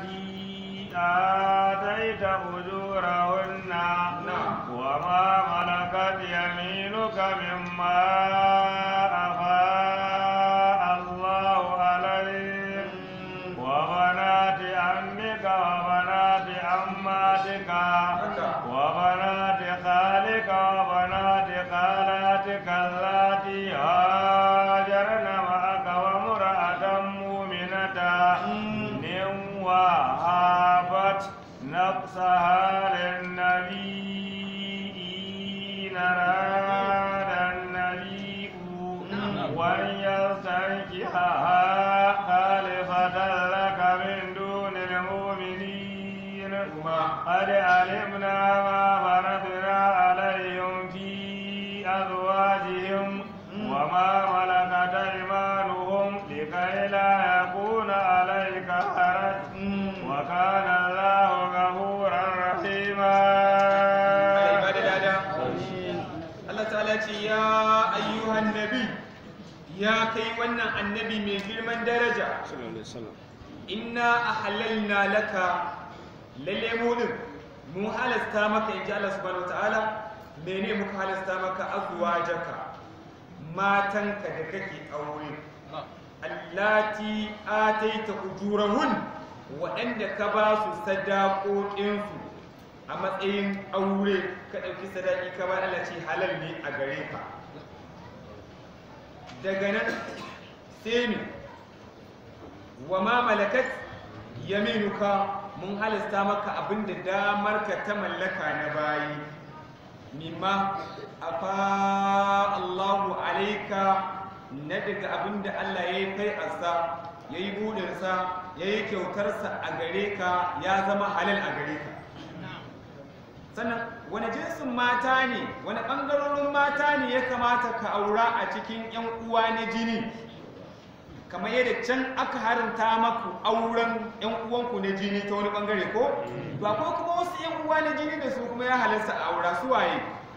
اللاتي آتيت أجورهن نعم. وما ملكت يمينك مما أفاء الله عليك وبنات عمك وبنات عماتك وبنات خالك وبنات خالاتك اللاتي هاجرن معك وامرأة مؤمنة إن وهبت نفسها للنبي إن أراد النبي وأن يستنكحها خالصة لك من دون المؤمنين قد علمنا ما فرضنا عليهم في أزواجهم وما ملكت أيمانهم لكي لا يكون عليك حرج وكان الله غفورا رحيما Allah ya bada lada. Allah ta'ala ce ya ayyuhan nabi ya kai wannan annabi mai girman daraja inna ahalalna laka lalle mu din mu halasta maka inji Allah subhanahu wataala mene muka halasta maka azwajaka matanka da kake aure allati ataita ujurahun waɗanda ka ba su sadaƙoƙinsu a matsayin aure ka ɗauki sadaki ka ba Allah ce halal ne a gare ka daga nan sai ne wa ma malakat yaminuka mun halasta maka abinda damar ka ta mallaka na bayi mimma afa Allahu alaika na daga abinda Allah ya yi kai asa ya yi buɗinsa ya yi kyautarsa a gare ka ya zama halal a gare ka sannan wani jinsin mata ne wani ɓangarorin mata ne ya kamata ka aura a cikin 'yan uwa na jini kamar yadda can aka haramta maku auren 'yan uwanku na jini ta wani ɓangare ko to akwai kuma wasu 'yan uwa na jini da su kuma ya halarta a aura su waye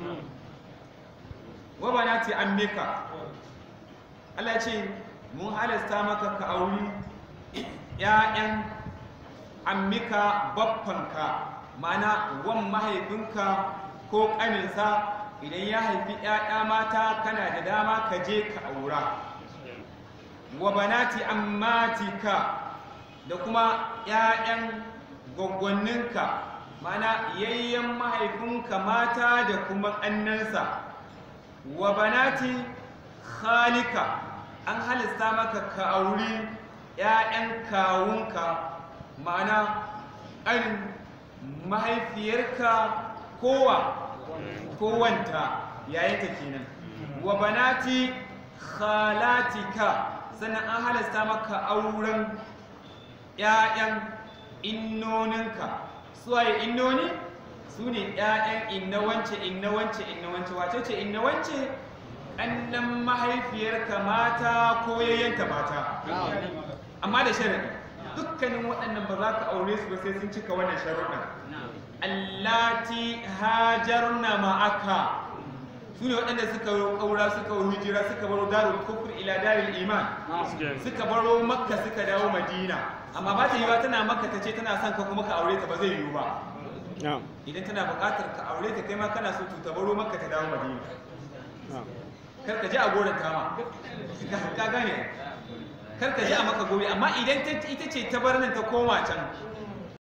wa bana ce an meka Allah ce mun halasta maka ka auri 'ya'yan ammika baffanka mana wan mahaifinka ko ƙaninsa idan ya haifi ‘ya'ya mata kana da dama ka je ka aura wa banati ammatika da kuma ‘ya'yan gwaggwanninka mana yayyen mahaifinka mata da kuma ƙannansa wa banati khalika an halista maka ka auri ‘ya'yan kawunka ma'ana ƙanin mahaifiyarka kowa kowanta yayinta kenan wa banati khalatika sannan an halasta maka auren ƴaƴan innoninka suwaye innoni su ne ƴaƴan inna wance inna wance inna wance wace ce inna wance ƙannan mahaifiyarka mata ko yayyanta mata amma da sharaɗi dukkanin waɗannan ba za ka aure su ba sai sun cika wannan sharuɗan allati hajarna ma'aka su ne waɗanda suka ƙaura suka hijira suka baro darul kufur ila darul iman suka baro makka suka dawo madina amma ba ta yiwa tana makka ta ce tana son ka kuma ka aure ta ba zai yiwu ba idan tana buƙatar ka aure ta kai ma kana so ta baro makka ta dawo madina kar ka ji a goron kama ka gane kar ka ji a maka gobe amma idan ita ce ta bar nan ta koma can